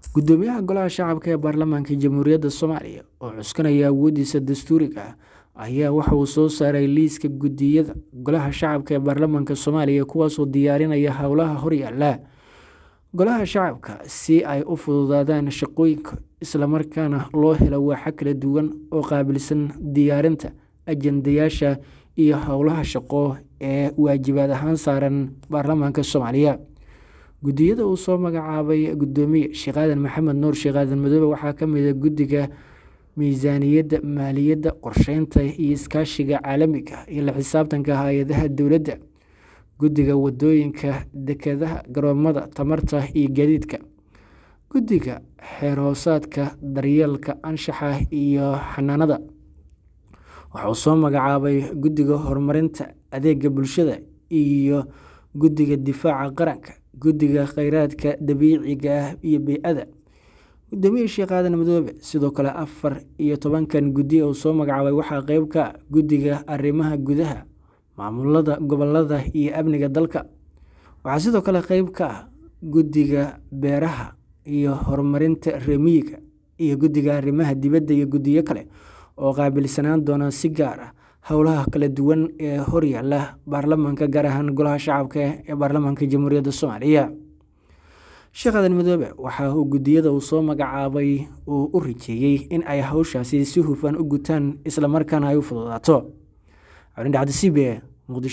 gudoomiyaha golaha shacabka ee baarlamaanka jamhuuriyadda soomaaliya oo cuskanaya awoodiisa dastuuriga ah ayaa waxa uu soo saaray liiska guddiyada golaha shacabka ee baarlamaanka soomaaliya kuwaasoo diyaarinaya howlaha horyaala golaha shacabka si ay u fududaadaan shaqooyinka islamarkaana loo helo waaxa kala duwan oo qaabilsan diyaarinta ajendayaasha iyo howlaha shaqo ee waajibaad ahaan saaran baarlamaanka soomaaliya guddiyada uu soo magacaabay gudoomiye sheekh aadan maxamed nuur sheekh aadan madoobe waxaa ka mid a guddiga miisaaniyadda maaliyadda qorsheynta iyo iskaashiga caalamiga iyo la xisaabtanka hay-adaha dowladda guddiga wadooyinka dekedaha garoomada tamarta iyo gaadiidka guddiga xeer hoosaadka daryeelka anshaxa iyo xanaanada waxauu soo magacaabay guddiga horumarinta adeega bulshada iyo guddiga difaaca qaranka guddiga kheyraadka dabiiciga ah iyo bey-ada gudoomiye sheekh aadan madoobe sidoo kale afar iyo tobankan guddi uu soo magacaabay waxaa qeyb ka ah guddiga arrimaha gudaha maamulada gobolada iyo amniga dalka waxaa sidoo kale qeyb ka ah guddiga beeraha iyo horumarinta remiyiga iyo guddiga arrimaha dibadda iyo guddiyo kale oo qaabilsanaan doona si gaar ah howlaha kala duwan ee horyaala baarlamaanka gaar ahaan golaha shacabka ee baarlamaanka jamhuuriyadda soomaaliya sheekh aadan madoobe waxa uu guddiyada uu soo magacaabay uu u rajeeyey in ay hawshaasi si hufan u gutaan islamarkaana ay u fududaato cabdindhacdi c b e muqdisho